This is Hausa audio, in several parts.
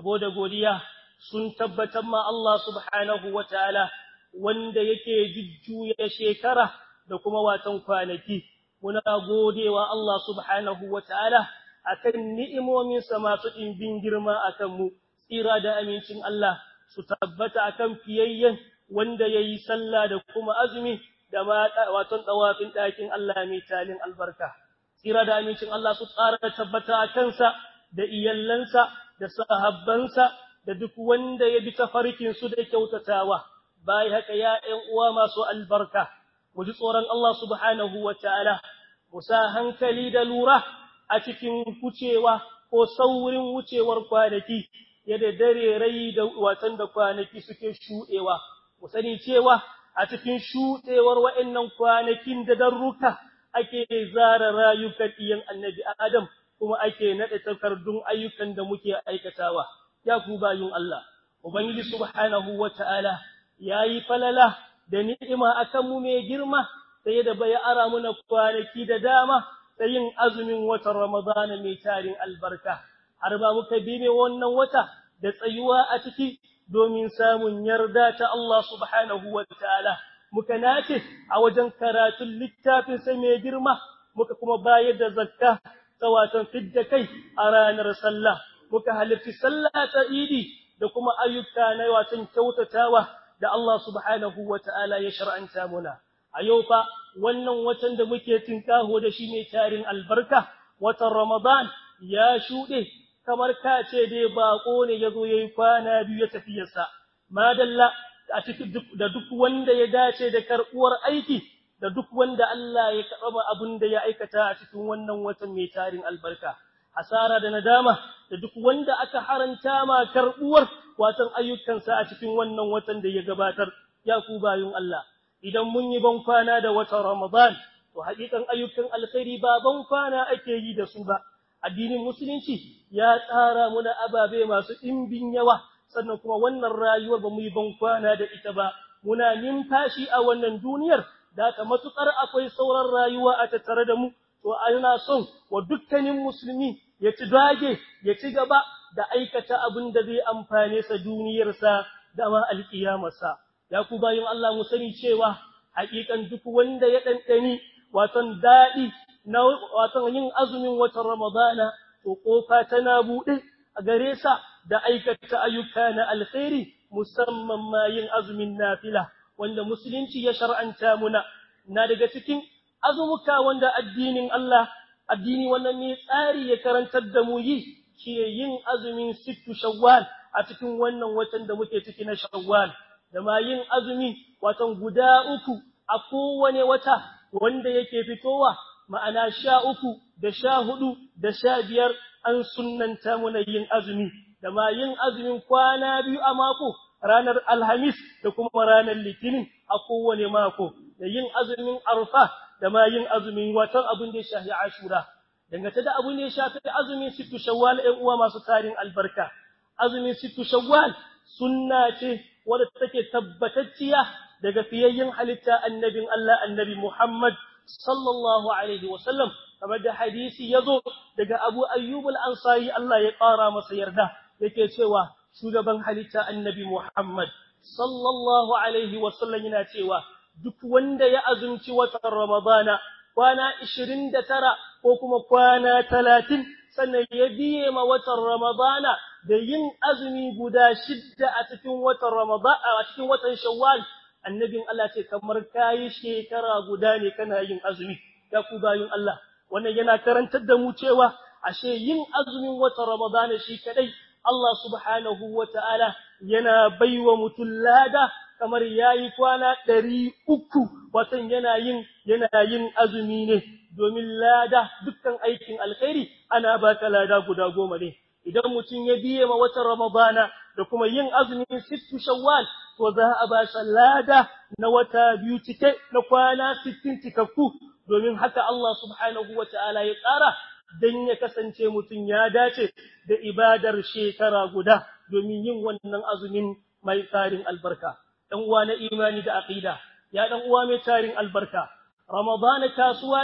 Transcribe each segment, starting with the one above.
yabo da godiya sun tabbatar ma Allah subhanahu wa ta'ala wanda yake jujjuya shekara da kuma watan kwanaki muna godewa Allah subhanahu wa ta'ala akan ni'imominsa masu ɗimbin girma akan mu tsira da amincin Allah su tabbata akan fiyayyen wanda yayi sallah da kuma azumi da ma waton dawafin ɗakin Allah mai talin albarka tsira da amincin Allah su tsara tabbata a kansa da iyallansa da sahabbansa da duk wanda ya bi tafarkin su da kyautatawa bai haka ya ƴan uwa masu albarka mu ji tsoron Allah subhanahu wataala mu sa hankali da lura a cikin wucewa ko saurin wucewar kwanaki yadda dare rai da watan da kwanaki suke shuɗewa mu sani cewa a cikin shuɗewar wa'annan kwanakin da darruka ake zara rayukan iyan annabi Adam kuma ake naɗe takardun ayyukan da muke aikatawa ya ku bayun Allah ubangiji subhanahu wata'ala yayi falala da ni'ima akan mu mai girma sai da bai ara muna kwanaki da dama da yin azumin watan Ramadan mai tarin albarka har ba muka bi ne wannan wata da tsayuwa a ciki domin samun yarda ta Allah subhanahu wata'ala muka nace a wajen karatun littafin sai mai girma muka kuma bayar da zakka ta watan fidda kai a ranar sallah muka halarci sallah ta idi da kuma ayyuka na watan kyautatawa da Allah subhanahu wata'ala ya shar'anta muna a yau fa wannan watan da muke tinkaho da shi ne tarin albarka watan Ramadan ya shuɗe kamar ka ce dai bako ne yazo yayi kwana biyu ya tafiyarsa madalla a cikin da duk wanda ya dace da karbuwar aiki da duk wanda Allah ya karba abin da ya aikata a cikin wannan watan mai tarin albarka hasara da nadama da duk wanda aka haranta ma karbuwar watan ayyukansa a cikin wannan watan da ya gabatar ya ku bayun Allah idan mun yi ban kwana da watan Ramadan to hakikan ayyukan alkhairi ba ban kwana ake yi da su ba addinin musulunci ya tsara muna ababe masu ɗimbin yawa sannan kuma wannan rayuwar ba mu yi ban kwana da ita ba muna numfashi a wannan duniyar da ta matukar akwai sauran rayuwa a tattare da mu to ana son wa dukkanin musulmi ya ci dage ya ci gaba da aikata abin da zai amfane sa duniyarsa da ma alkiyamarsa ya ku bayin Allah mu sani cewa hakikan duk wanda ya dandani watan dadi na watan yin azumin watan Ramadana to kofa tana bude a gare sa da aikata ayyuka na alkhairi musamman ma yin azumin nafila wanda musulunci ya shar'anta muna na daga cikin azumuka wanda addinin Allah addini wannan ne tsari ya karantar da mu yi shi yin azumin sittu shawwal a cikin wannan watan da muke ciki na shawwal da ma yin azumi watan guda uku a kowane wata wanda yake fitowa ma'ana sha uku da sha hudu da sha biyar an sunnanta muna yin azumi da ma yin azumin kwana biyu a mako ranar alhamis da kuma ranar litinin a kowane mako da yin azumin arfa da ma yin azumin watan abin da ya shafi ashura dangane da abin da ya shafi azumin sittu shawwal ɗan uwa masu tarin albarka azumin sittu shawwal sunna ce wadda take tabbatacciya daga fiyayyen halitta annabin Allah annabi Muhammad sallallahu alaihi wasallam kamar da hadisi yazo daga Abu Ayyub al-Ansari Allah ya ƙara masa yarda yake cewa shugaban halitta annabi Muhammad sallallahu alaihi wasallam yana cewa duk wanda ya azumci watan Ramadana kwana 29 ko kuma kwana 30 sannan ya biye ma watan Ramadana da yin azumi guda shidda a cikin watan Ramadana a cikin watan Shawwal annabin Allah ce kamar kai shekara guda ne kana yin azumi ya ku bayin Allah wannan yana karantar da mu cewa ashe yin azumin watan Ramadana shi kadai Allah subhanahu wata'ala yana baiwa mutum lada kamar yayi kwana ɗari uku watan yana yin yana yin azumi ne domin lada dukkan aikin alkhairi ana baka lada guda goma ne idan mutum ya biye ma watan Ramadana da kuma yin azumin sittu shawwal to za a ba shi lada na wata biyu cike na kwana sittin cikakku domin haka Allah subhanahu wata'ala ya tsara dan ya kasance mutum ya dace da ibadar shekara guda domin yin wannan azumin mai tsarin albarka dan uwa na imani da aqida ya dan uwa mai tarin albarka Ramadan kasuwa ce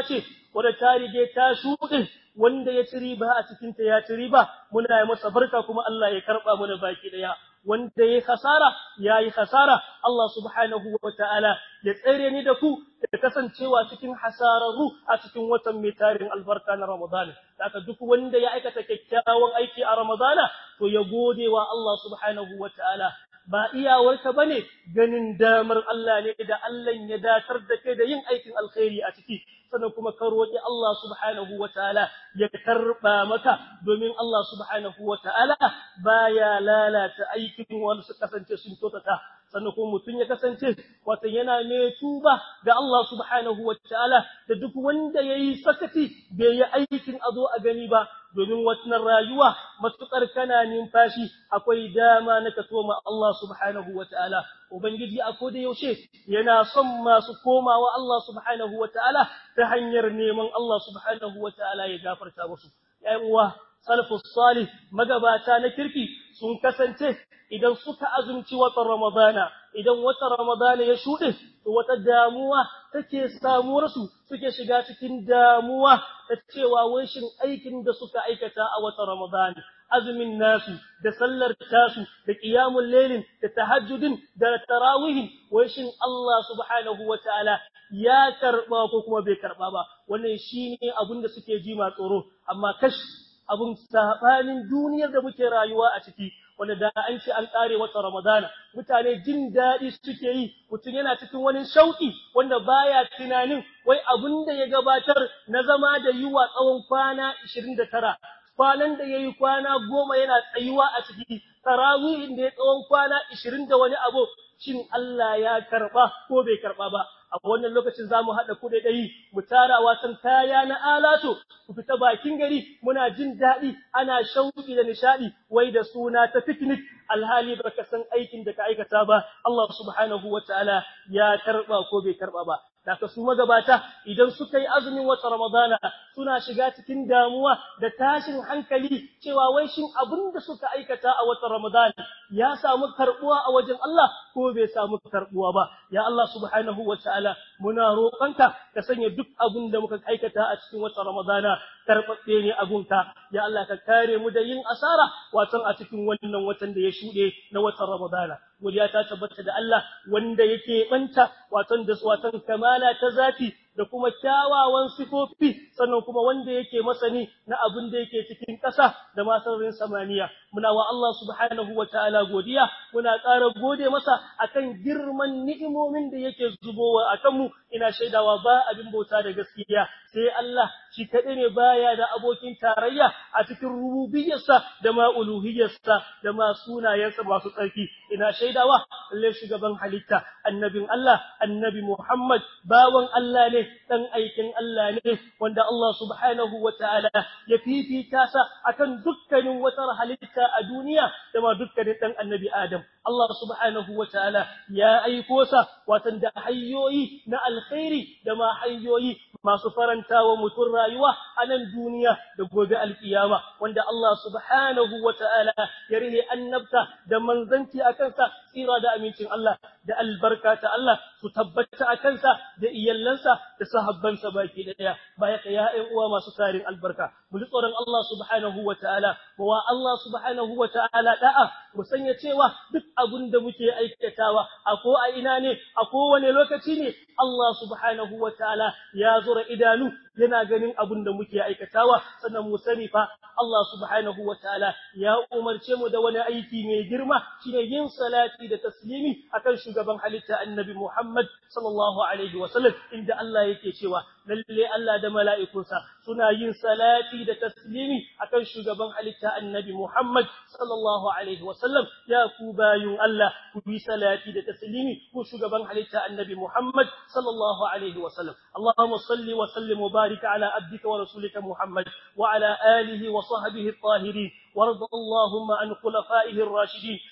wadda ta rige ta shuɗe wanda ya ci riba a cikinta ya ci riba muna yi masa barka kuma Allah ya karɓa mana baki ɗaya wanda ya hasara ya yi hasara Allah subhanahu wa ta'ala ya tsere ni da ku da kasancewa cikin hasararru a cikin watan mai tarin albarka na Ramadan. Haka duk wanda ya aikata kyakkyawan aiki a Ramadana to ya gode wa Allah subhanahu wa ta'ala. Ba iyawarka ba ne ganin damar Allah ne da Allah ya datar da kai da yin aikin alkhairi a ciki. sannan kuma ka roƙi Allah subhanahu wa ta'ala ya karɓa maka domin Allah subhanahu wa ta'ala baya lalata aikin wanda su kasance sun kyautata sannan kuma mutum ya kasance wato yana mai tuba ga Allah subhanahu wa ta'ala da duk wanda yayi sakati bai yi aikin a zo a gani ba domin wannan rayuwa matukar kana numfashi akwai dama na ka toma Allah subhanahu wa ta'ala ubangiji a koda yaushe yana son masu komawa Allah subhanahu wa ta'ala ta hanyar neman Allah subhanahu wa ta'ala ya gafarta musu ‘yan uwa salafus salih magabata na kirki sun kasance idan suka azumci watan Ramadana, idan watan Ramadana ya shuɗe, to wata damuwa take samuwarsu suke shiga cikin damuwa ta cewa shin aikin da suka aikata a watan Ramadana. Azumin nasu, da sallar tasu, da ƙiyamun lelin, da tahajjudin, da tarawihin, shin Allah subhanahu wa ta'ala ya karɓa ko kuma bai karɓa ba, wannan shi ne abin da suke ji ma tsoro, amma kash abun sabanin duniyar da muke rayuwa a ciki wanda da an ce an kare wata Ramadana mutane jin daɗi suke yi mutum yana cikin wani shauki wanda baya tunanin wai abun da ya gabatar na zama da yiwa tsawon kwana 29 kwanan da yayi kwana goma yana tsayuwa a ciki tarawihin da ya tsawon kwana 20 da wani abu shin Allah ya karba ko bai karba ba a wannan lokacin za mu haɗa kuɗaɗayi mu tara wasan kaya na alato ku fita bakin gari muna jin daɗi ana shauƙi da nishaɗi wai da suna ta picnic alhali ba ka san aikin da ka aikata ba Allah subhanahu wa ta'ala ya karɓa ko bai karɓa ba Daga su magabata idan suka yi azumin wata Ramadana suna shiga cikin damuwa da tashin hankali cewa wai shin abin da suka aikata a wata Ramadana ya samu karbuwa a wajen Allah ko bai samu karbuwa ba. Ya Allah subhanahu wa ta'ala muna roƙonka ka sanya duk abin da muka aikata a cikin wata Ramadana karɓaɓɓe ne abunka. Ya Allah ka kare mu da yin asara watan a cikin wannan watan da ya shuɗe na watan Ramadana. Godiya ta tabbata da Allah wanda yake banta watan da watan kamala ta zafi da kuma kyawawan sifofi sannan kuma wanda yake masani na abin da yake cikin ƙasa da masarin samaniya muna wa Allah subhanahu wa ta'ala godiya muna ƙara gode masa akan girman ni'imomin da yake zubowa akan mu ina shaidawa ba abin bauta da gaskiya sai Allah shi kaɗai ne baya da abokin tarayya a cikin rububiyarsa da ma uluhiyarsa da ma sunayensa masu tsarki ina shaidawa lalle shugaban halitta annabin Allah annabi Muhammad bawan Allah ne dan aikin Allah ne wanda Allah subhanahu wataala ya fifita sa akan dukkanin wata halitta a duniya da ma dukkanin dan annabi Adam Allah subhanahu wataala ya aiko sa watan da hanyoyi na alkhairi da ma hanyoyi masu faranta wa mutum rayuwa a nan duniya da gobe alkiyama wanda Allah subhanahu wataala ya rihe annabta da manzanci a kansa tsira da amincin Allah da albarka ta Allah su tabbata a kansa da iyallansa da sahabbansa baki daya baya ka ya ƴan uwa masu tarin albarka mu ji tsoron Allah subhanahu wataala wa Allah subhanahu wataala da'a mu sanya cewa duk abin da muke aikatawa a ko a ina ne a kowane lokaci ne Allah subhanahu wataala ya zura idanu yana ganin abin da muke aikatawa sannan mu sani fa Allah subhanahu wataala ya umarce mu da wani aiki mai girma shine yin salati da taslimi akan shugaban halitta annabi Muhammad sallallahu alaihi wasallam inda Allah yake cewa lalle Allah da mala'ikunsa suna yin salati da taslimi akan shugaban halitta annabi Muhammad sallallahu alaihi wasallam ya ku bayun Allah ku bi salati da taslimi ku shugaban halitta annabi Muhammad sallallahu alaihi wasallam Allahumma salli wa sallim wa barik ala abdika wa rasulika Muhammad wa ala alihi wa sahbihi at-tahirin وارض اللهم عن خلفائه الراشدين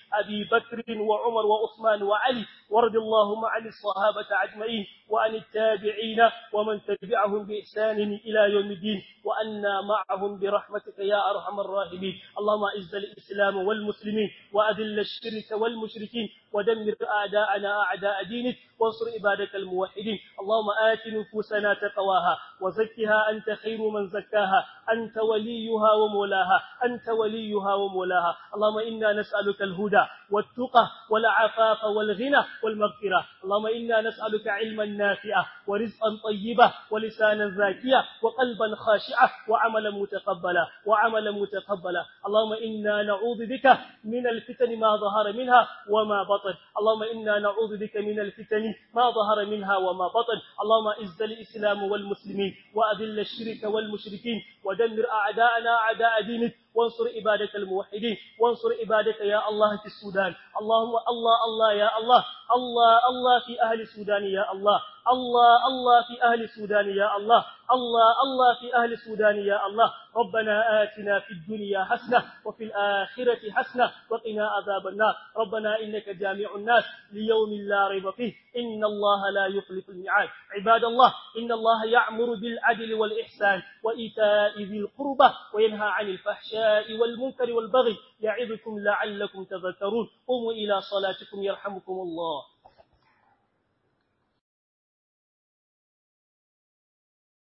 أبي بكر وعمر وعثمان وعلي وارض اللهم عن الصحابة أجمعين وعن التابعين ومن تبعهم بإحسان إلى يوم الدين وأنا معهم برحمتك يا أرحم الراحمين اللهم أعز الإسلام والمسلمين وأذل الشرك والمشركين ودمر أعداءنا أعداء دينك وانصر عبادك الموحدين اللهم آت نفوسنا تقواها وزكها أنت خير من زكاها أنت وليها ومولاها أنت وليها ومولاها اللهم إنا نسألك الهدى والتقى والعفاف والغنى والمغفرة اللهم إنا نسألك علما نافعا ورزقا طيبا ولسانا ذاكيا وقلبا خاشعا وعملا متقبلا وعملا متقبلا اللهم إنا نعوذ بك من الفتن ما ظهر منها وما بطن اللهم إنا نعوذ بك من الفتن ما ظهر منها وما بطن اللهم إز الإسلام والمسلمين وأذل الشرك والمشركين ودمر أعداءنا أعداء دينك وانصر عبادك الموحدين وانصر عبادك يا الله في السودان اللهم الله الله يا الله الله الله في أهل السودان يا الله الله الله في أهل السودان يا الله الله الله في أهل السودان يا الله ربنا آتنا في الدنيا حسنة وفي الآخرة حسنة وقنا عذاب النار ربنا إنك جامع الناس ليوم لا ريب فيه إن الله لا يخلف الميعاد عباد الله إن الله يعمر بالعدل والإحسان وإيتاء ذي القربى وينهى عن الفحشاء والمنكر والبغي يعظكم لعلكم تذكرون قوموا إلى صلاتكم يرحمكم الله